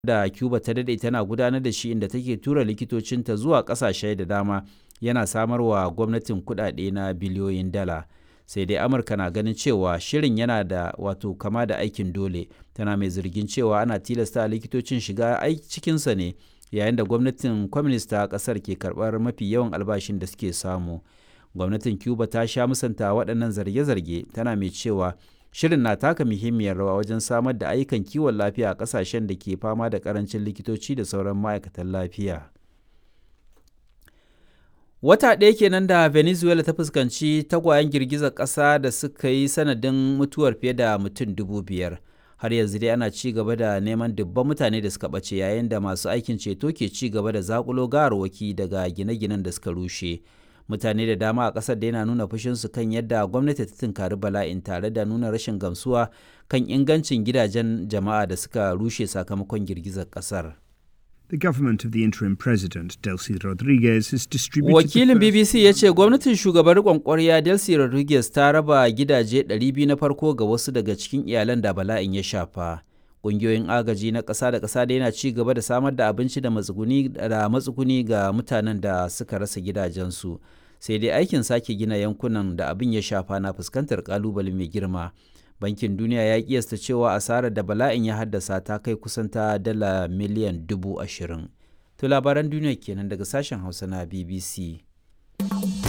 da Cuba ta daɗe tana gudanar da shi inda take tura likitocinta zuwa ƙasashe da dama yana samar wa gwamnatin kuɗaɗe na biliyoyin dala. Sai dai Amurka na ganin cewa shirin yana da wato kama da aikin dole, tana mai zargin cewa ana tilasta likitocin shiga cikinsa ne yayin da gwamnatin Kwaminis ta ƙasar ke karɓar mafi yawan albashin da suke samu. Gwamnatin Cuba ta sha musanta waɗannan zarge-zarge tana mai cewa shirin na taka muhimmiyar rawa wajen samar da ayyukan kiwon lafiya a ƙasashen da ke fama da ƙarancin likitoci da sauran ma'aikatan lafiya. Wata ɗaya kenan da Venezuela ta fuskanci tagwayen girgizar ƙasa da suka yi sanadin mutuwar fiye da mutum dubu biyar. Har yanzu dai ana ci gaba da neman dubban mutane da suka ɓace yayin da masu aikin ceto ke ci gaba da zakulo gawarwaki daga gine-ginen da suka rushe. Mutane da dama a ƙasar da yana nuna fushinsu kan yadda gwamnati ta tunkari bala'in tare da nuna rashin gamsuwa kan ingancin gidajen jama'a da suka rushe sakamakon girgizar ƙasar. The government of the interim president, Delcy Rodriguez, has distributed. Wakilin BBC ya ce gwamnatin shugaban riƙon ƙwarya Delcy Rodriguez ta raba gidaje 200 na farko ga wasu daga cikin iyalan da bala'in ya shafa. Ƙungiyoyin agaji na ƙasa da ƙasa da yana ci gaba da samar da abinci da matsuguni da matsuguni ga mutanen da suka rasa gidajensu. Sai dai aikin sake gina yankunan da abin ya shafa na fuskantar ƙalubale mai girma. bankin duniya ya kiyasta cewa asarar da bala'in ya haddasa ta kai kusan ta dala miliyan dubu ashirin to labaran duniya kenan daga sashen hausa na bbc